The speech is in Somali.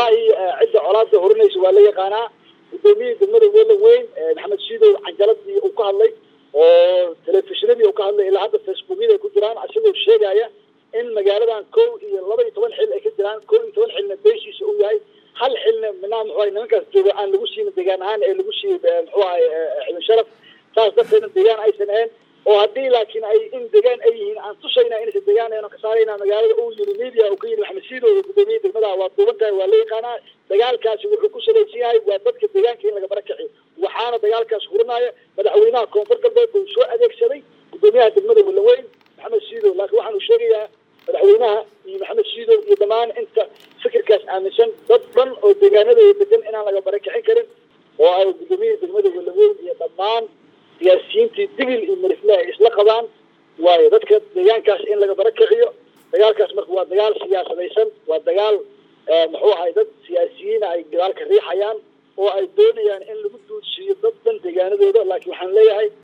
wallaahi cidda colaada horinaysa waa la yaqaanaa gudoomiyihii degmada welan weyn maxamed shiidow canjaladii uu ka hadlay oo telefishinadii uu ka hadlay ilaa hadda facebookyada ay ku jiraan isagoo sheegaya in magaaladan kow iyo laba iyo toban xil ay ka jiraan kow iyo toban xilna beeshiisa uu yahay hal xilna minaa muxuu ahay nimankaas jooga aan lagu siinin deegaan ahaan ee lagu siiyey muxuu ahay xibin sharaf saas darteedna deegaan aysan ahayn oo haddii laakiin ay in deegaan ay yihiin aan tusayna inaysan deegaan ahayn oo ka saarayna magaalada uu yiri media uu ka yiri maxamed siidow gudoomiye degmada waa duuban tahay waa la yaqaanaa dagaalkaasi wuxuu ku salaysan yahay waa dadka deegaanka in laga barakaciyo waxaana dagaalkaas hurinaya madaxweynaha koonfur galbeed uu soo adeegsaday gudoomiyaha degmada walaweyn maxamed siidow laakiin waxaanu sheegayaa madaxweynaha iyo maxamed siidow iyo dhammaan inta fikirkaas aaminsan dad dhan oo deegaanadooda degan inaan laga barakicin karin oo ay gudoomiyihii degmada walaweyn iyo dhammaan siyaasiyiintii digil iyo marifle ay isla qabaan waayo dadka deegaankaas in laga barakiciyo dagaalkaas marka waa dagaal siyaasadaysan waa dagaal muxuu ahay dad siyaasiyiina ay gadaalka riixayaan oo ay doonayaan in lagu duudsiiyo dad dhan deegaanadooda laakiin waxaan leeyahay